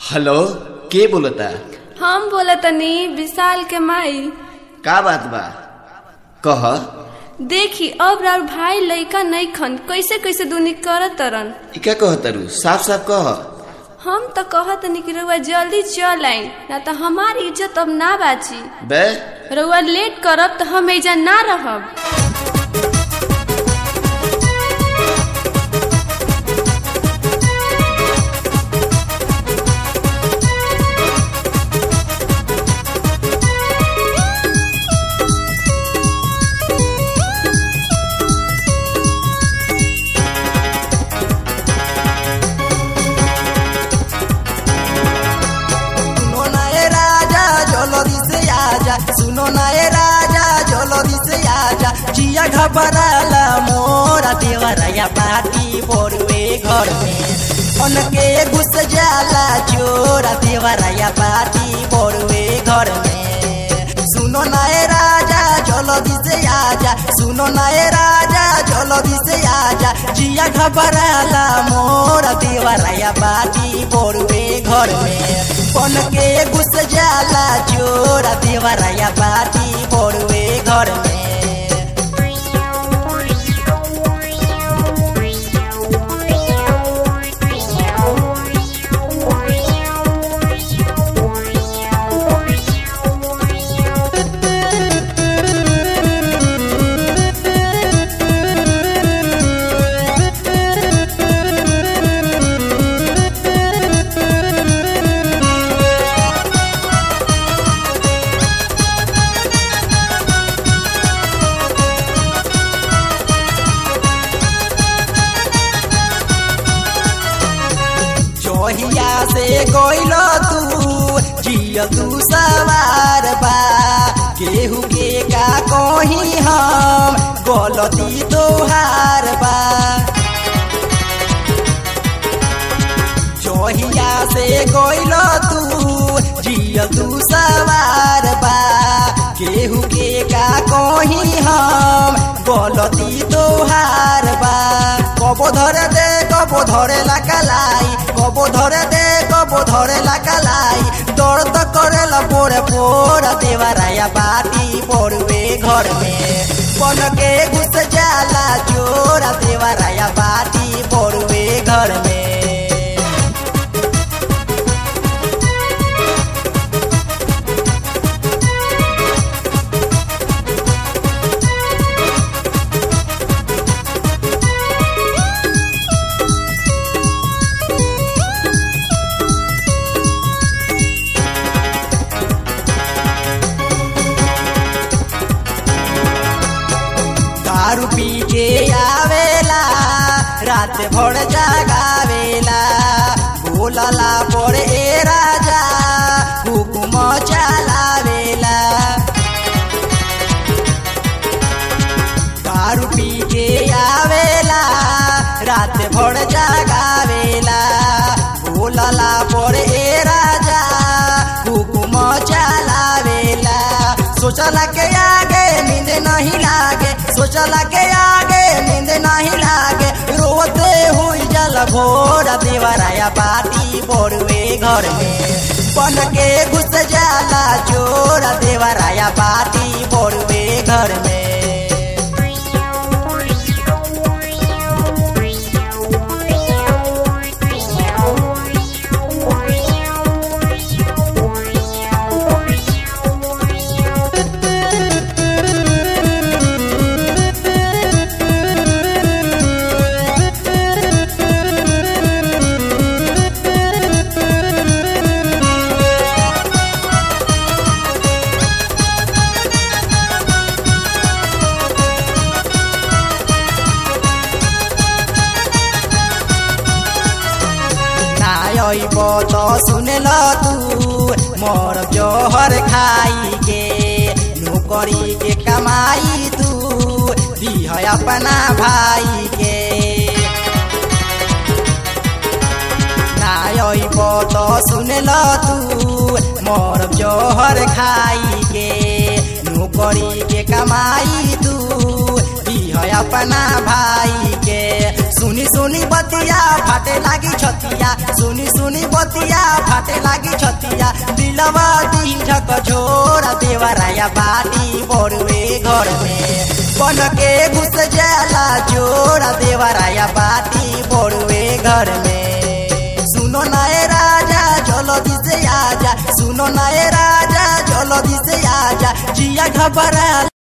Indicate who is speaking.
Speaker 1: hello के बोलता
Speaker 2: हम बोला तनी विशाल के माई
Speaker 1: का बात बा कह
Speaker 2: देखी अब राउर भाई लइका नहीं खन कैसे कैसे दुनी करत तरन
Speaker 1: ई का कहतरू साफ साफ कह
Speaker 2: हम तो कहत तनी कि रउआ जल्दी चल आई ना तो हमार इज्जत अब ना बाची
Speaker 1: बे
Speaker 2: रउआ लेट करब तो हम एजा ना रहब
Speaker 3: सुनो ना ए राजा जल्दी से आजा सुनो ना ए राजा जल्दी से आजा जिया घबराला मोरा देवराया पाटी बोरवे घर में उनके घुस जाला चोरा देवराया पाटी बोरवे घर में सुनो ना ए राजा जल्दी से आजा सुनो ना ए राजा जल्दी से आजा जिया घबराला मोरा देवराया पाटी बोरवे घर में पन के घुस जाला चोरा देवराया पाटी बोरवे घर में चोहिया से गोइल तू जिया तू सवार बा केहू के का कही हम गलती तोहार बा चोहिया से गोइल तू जिया तू सवार बा केहू के का कही हम गलती तोहार बा कबो धरे दे कबो धरे ला कलाई कबो धरे दे कबो धरे ला कलाई दर्द करे ला पोरे पोर देवराया बाटी पोरवे घर में पन के घुस जाला चोरा देवराया बाटी पोरवे घर में दारू पी के आवेला रात भर जागावेला बोलला पर ए राजा हुकुम चलावेला दारू पी के आवेला रात भर जागावेला बोलला पर ए राजा हुकुम चलावेला सोचला के आगे नींद नहीं लागे सोचला के आगे नींद नहीं लागे रोते हुई जल भोर देवराया बाटी बोरवे घर में बन के घुस जाला चोर देवराया बाटी बोरवे घर में नायब त सुनेल तू मोर जोहर खाई के नौकरी के कमाई तू दिह अपना भाई के नायब त सुनेल तू मोर जोहर खाई के नौकरी के कमाई तू दिह अपना भाई के सुनी सुनी बतिया फाटे लागी छतिया सुनी सुनी बतिया फाटे लागी छतिया दिलवा दी झक झोरा देवराया बाटी बड़ुए घर में बन के घुस जाला जोरा देवराया बाटी बड़ुए घर में सुनो नाए राजा जल्दी से आजा सुनो नाए राजा जल्दी से आजा जिया घबरा